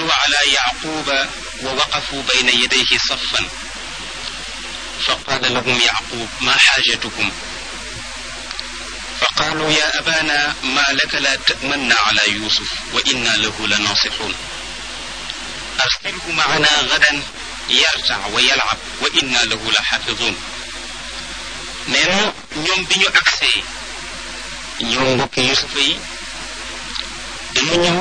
دخلوا على يعقوب ووقفوا بين يديه صفا فقال لهم يعقوب ما حاجتكم فقالوا يا أبانا ما لك لا تأمنا على يوسف وإنا له لناصحون أرسله معنا غدا يرتع ويلعب وإنا له لحافظون نينا ñoom bi ñu agsee ñoom mbokki yusufa yi dañu ñëw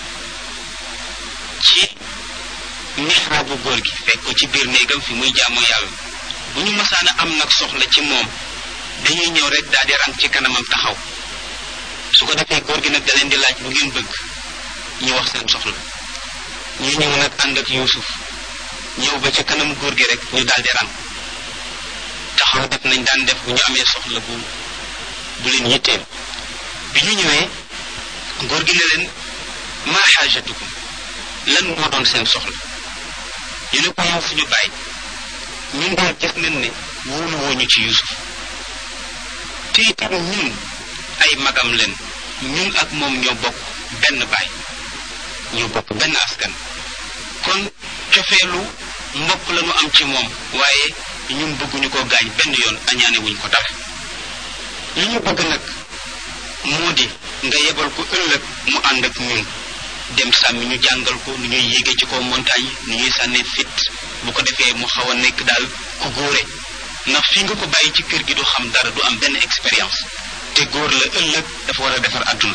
ci mihraabu góor gi fekk ko ci biir néegam fi muy jaamu yàlla bu ñu mësaana am nag soxla ci moom dañuy ñëw rek daal di rang ci kanamam taxaw su ko defee góor gi nag da leen di laaj lu ngeen bëgg ñu wax seen soxla ñu ñëw nag ànd ak yuusuf ñëw ba ci kanam góor gi rek ñu daal di rang taxaw def nañ daan def bu ñu amee soxla bu bu leen yitteel bi ñu ñëwee góor gi ne leen maa xaajatukum lan moo doon seen soxla ñu ne ko yow suñu bàyyi ñun daal gis nañ ne wóolu wooñu ci yusuf te itam ñun ay magam leen ñun ak moom ñoo bokk benn baay ñoo bokk benn askan kon cofeelu mbokk la ñu am ci moom waaye ñun bëgguñu ko gaañ benn yoon añaane wuñ ko dara li ñu bëgg nag moo di nga yebal ko ëllëg mu ànd ak ñun dem sàmmi ñu jàngal ko nu ñuy yéege ci kaw montagne nu ñuy sànnee fit bu ko defee mu xaw a nekk daal ku góore ndax fi nga ko bàyyi ci kër gi du xam dara du am benn expérience te góor la ëllëg dafa war a defar àdduna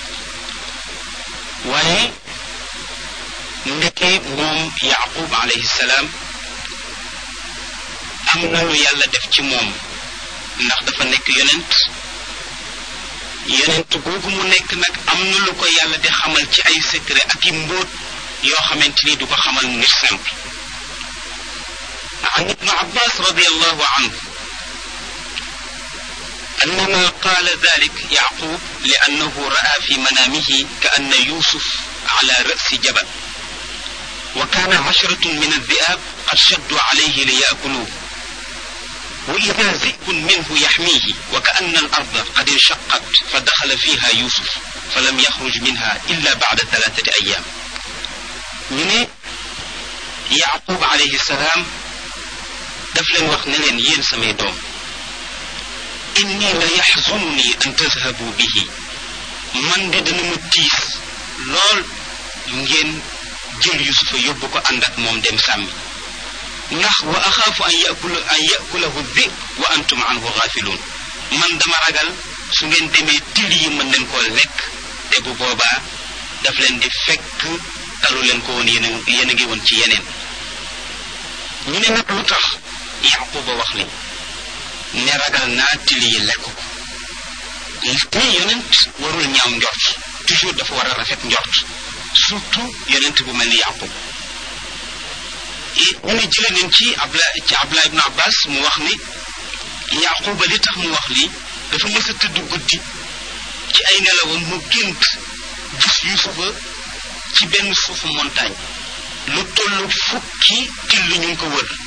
waaye ndeke moom yaqub alayhi salaam am na lu yàlla def ci moom ndax dafa nekk yonent yonent googu mu nekk nag am na lu ko yàlla di xamal ci ay secret ak i mbóot yoo xamante ni du ko xamal nit simple عن ابن عباس رضي الله عنه أنما قال ذلك يعقوب لأنه رأى في منامه كأن يوسف على رأس جبل وكان عشرة من الذئاب قد شدوا عليه ليأكلوه وإذا ذئب منه يحميه وكأن الأرض قد انشقت فدخل فيها يوسف فلم يخرج منها إلا بعد ثلاثة أيام من يعقوب عليه السلام daf leen wax ne leen yéen samay doom inni la yaxzunni an tazhabu bihi man de dana ma tiis lool ngeen jël yusufa yóbbu ko ànd ak moom dem sàmmi ndax wa axaafu an yakula an yakulahu dib wa antum anhu gaafiluun man dama ragal su ngeen demee til yi mën leen koo lekk te bu boobaa daf leen di fekk talu leen ko woon yéen a yéen a ngi woon ci yeneen ñu ne nag lu tax yaquba wax li ne ragal naa til yi lekk ko te yonent warul ñaaw njort toujours dafa war a rafet njort surtout yonent bu mel ni yaqub ñu ne jële nañ ci abla ci abla ibnu abbas mu wax ni yaquba li tax mu wax lii dafa mës a tëdd guddi ci ay nelawam mu gént gis yusufa ci benn suufu montagne lu toll fukki till ñu ngi ko wër